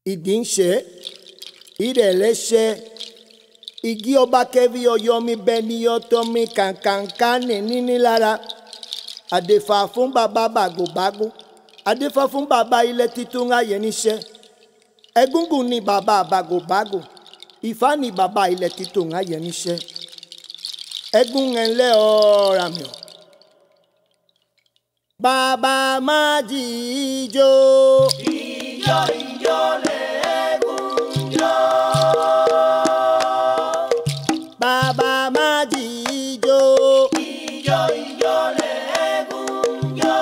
ìdí ń ṣe ìrẹ̀lẹ̀ ṣe igi ọba kẹfì ọyọ mi bẹ ní ọtọ mi kàǹkàǹkà ní níní lára àdèfà fún bàbá bàgòbágò àdèfà fún bàbá ilẹ̀ títún ayé níṣẹ́ ẹgúngún ni bàbá bàgòbágò ìfá ni bàbá ilẹ̀ títún ayé níṣẹ́ ẹgún ẹ̀ńlẹ́ ọ̀ọ́ra mi ọ̀. Bàbá má jíjó. Ijó ijó lẹ́gùn jó. Bàbá má jíjó. Ijó ijó lẹ́gùn jó.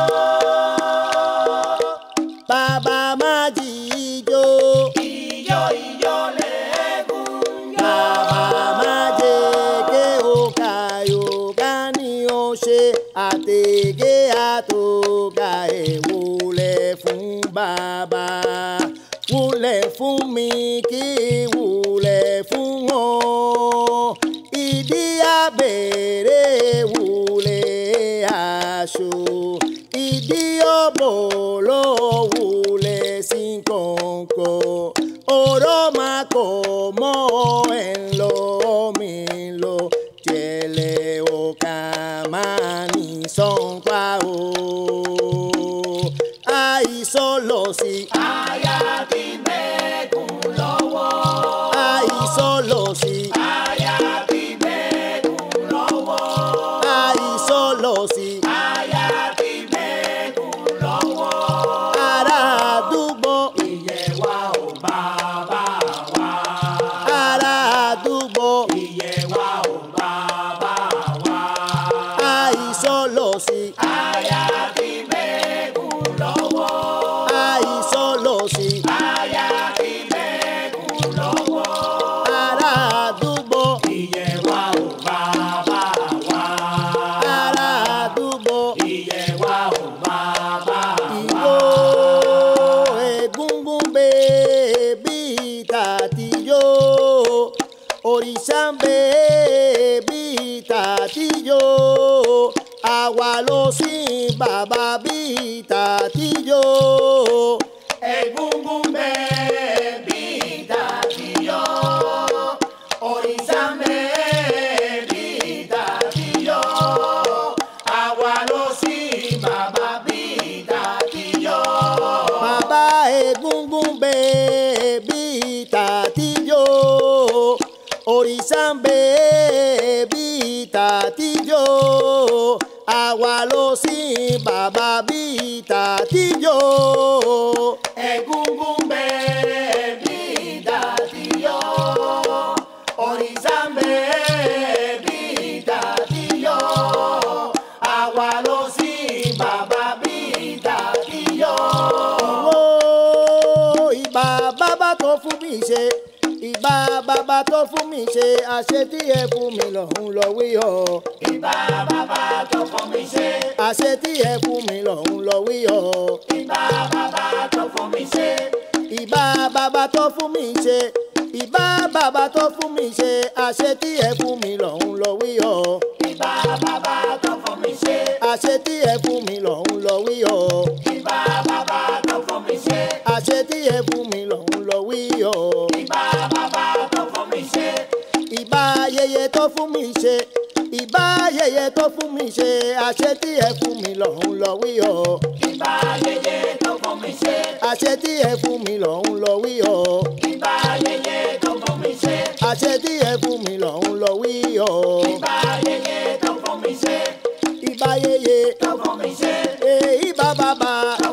Bàbá má jíjó. Ijó ijó lẹ́gùn jó. Bàbá má jẹ́gẹ́ òkà yòókà ni ó ṣe àtẹ̀gẹ́ àtòkà ẹ̀ wúlẹ̀ fún bàbá. Wúlẹ̀ fún mi kí wúlẹ̀ fún wọn. Ìdí abẹ́rẹ́ wúlẹ̀ aṣọ. Ìdí ọ̀bọ̀ ló wúlẹ̀ sí kọ̀ọ̀kan. Ọ̀rọ̀ máa kọ̀ mọ́ ẹ̀ ń lọ mi lọ. Jẹ̀lẹ̀ ọ̀kà máa ní sọ́npa o. Àìsàn lọ sí. Aya ti mẹ́kùn lọ́wọ́. Àìsàn lọ sí. Aya ti mẹ́kùn lọ́wọ́. Àìsàn lọ sí. Aya ti mẹ́kùn lọ́wọ́. Ará àdúgbò. Ìyẹn wa ò bàbá wa. Ará àdúgbò. Ìyẹn wa ò bàbá wa. Àìsàn lọ sí. Aya ti mẹ́kùn lọ́wọ́. Àìsàn lọ sí. Aya ti mẹ́kùn lọ́wọ́. Ará àdúgbò. Ìyẹn wa ò bàbá wa. Ará àdúgbò. Ìyẹn wa ò bàbá wa. Ìwó egungun bèbí tàtijọ́. Òrìṣà ń bèbí tàtijọ́. Àwa ló sìn bàbá bí tàtijọ́. Egungun bẹ́ẹ̀ bí ìdàtìyọ́. Òrìṣà bẹ́ẹ̀ bí ìdàtìyọ́. Àwa ló sí bàbá bí ìdàtìyọ́. Bàbá egungun bèbí tàtijọ́. Òrìṣà ń bèbí tàtijọ́. Àwa ló sìn bàbá bí tàtijọ́. Egungun bẹ́ẹ̀ bí ìdàtìyọ́. Òrìṣà bẹ́ẹ̀ bí ìdàtìyọ́. Àwa ló sí bàbá bí ìdàtìyọ́. Ìwó ìbà bàbá tó fún mi ṣe. Ìbà bàbá tó fún mi ṣe. Àṣetí ẹ fún mi lọ́hùn lọ́wọ́ yọ. Ìbà bàbá tó fún mi ṣe. Àṣetí ẹ fún mi lọ́hùn lọ́wọ́ yọ. Ìbà bàbá tó fún mi ṣe. ìbá bàbá tó fún mi ṣe ìbá bàbá tó fún mi ṣe àṣetí ẹ fún mi lọ́hùn lọ wí ọ Ìbà bàbá tó fún mi ṣe. àṣetí ẹ fún mi lọ́hùn lọ wí ọ Ìbà bàbá tó fún mi ṣe. àṣetí ẹ fún mi lọ́hùn lọ wí ọ Ìbà bàbá tó fún mi ṣe. ìbá yẹyẹ tó fún mi ṣe ìbá yẹyẹ tó fún mi ṣe àṣetí ẹ fún mi lọ́hùn lọ wí ọ Ìbà yẹyẹ tó fún mi ṣe. àṣetí ẹ fún mi lọ́hùn lọ wí ọ Ìbà yẹyẹ tó fún mi ṣe. àṣetí ẹ fún mi lọ́hùn lọ wí ọ Ìbà yẹyẹ tó fún mi ṣe. ìbá yẹyẹ Tó fún mi ṣe. èyí bá bàbá.